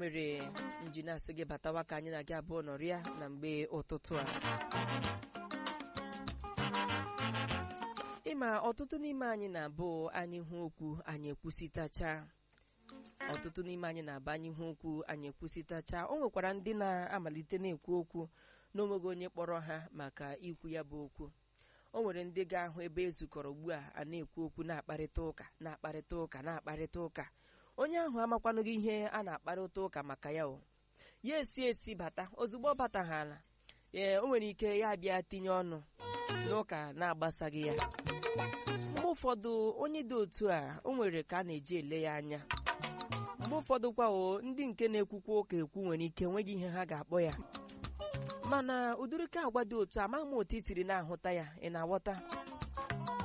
mere nji na-asị gị batawa ka anyị na gị abụọ nọrịa na mgbe ụtụtụ a ịma ọtụtụ n'ime anyị na-abụ anyị hụ okwu anyị ekwusịtacha ọtụtụ n'ime anyị na-aba anyị hụ okwu anyị ekwusịtacha o nwekwara ndị na-amalite na-ekwu okwu n'onweghị onye kpọrọ ha maka ikwu ya bụ okwu o nwere ndị ga-ahụ ebe ezukọrọ ugbu a a na-ekwu okwu na-akparịta ụka na-akparịta ụka na-akparịta ụka onye ahụ amakwanụghị ihe a na-akparịta ụka maka ya o ya esi esi bata ozugbo ọ bataghala ee o nwere ike ya bịa tinye ọnụ n'ụka na-agbasaghị ya mgbe ụfọdụ onye dị otu a o nwere ka a na-eji ele ya anya mgbe ụfọdụ kwa o ndị nke na-ekwukwa ụka ekwu nwere ike enweghị ihe ha ga-akpọ ya mana ụdịrịka agwa dị otu amaghị m otu i siri na-ahụta ya ị na-aghọta